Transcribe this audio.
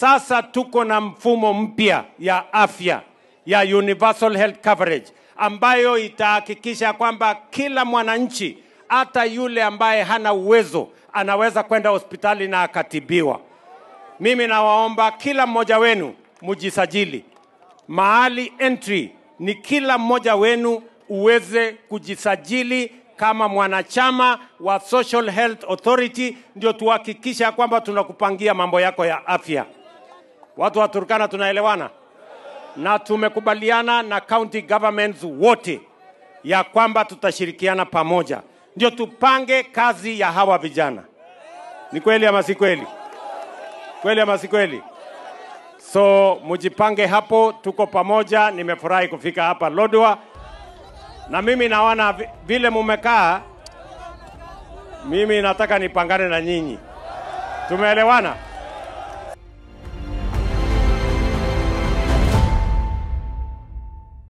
Sasa tuko na mfumo mpya ya afya ya universal health coverage ambayo itahakikisha kwamba kila mwananchi, hata yule ambaye hana uwezo, anaweza kwenda hospitali na akatibiwa. Mimi nawaomba kila mmoja wenu mujisajili. Mahali entry ni kila mmoja wenu uweze kujisajili kama mwanachama wa Social Health Authority, ndio tuhakikisha kwamba tunakupangia mambo yako ya afya. Watu wa Turkana tunaelewana, na tumekubaliana na county governments wote ya kwamba tutashirikiana pamoja, ndio tupange kazi ya hawa vijana. Ni kweli ama si kweli? Kweli ama si kweli? So mujipange hapo, tuko pamoja. Nimefurahi kufika hapa Lodwar, na mimi naona vi- vile mumekaa, mimi nataka nipangane na nyinyi. Tumeelewana?